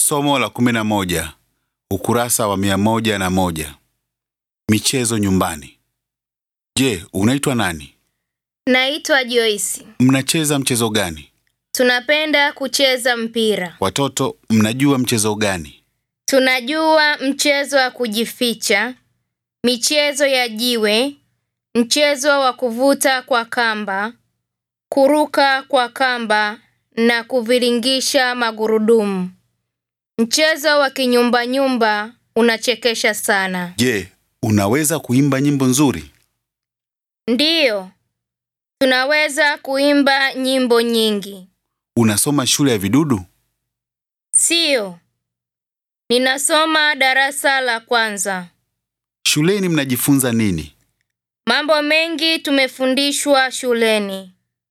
Somo la kumi na moja, ukurasa wa mia moja na moja. Michezo nyumbani. Je, unaitwa nani? Naitwa Joyce. Mnacheza mchezo gani? Tunapenda kucheza mpira. Watoto, mnajua mchezo gani? Tunajua mchezo wa kujificha, michezo ya jiwe, mchezo wa kuvuta kwa kamba, kuruka kwa kamba na kuviringisha magurudumu. Mchezo wa kinyumba-nyumba unachekesha sana. Je, unaweza kuimba nyimbo nzuri? Ndiyo, tunaweza kuimba nyimbo nyingi. Unasoma shule ya vidudu? Siyo, ninasoma darasa la kwanza. Shuleni mnajifunza nini? Mambo mengi tumefundishwa shuleni.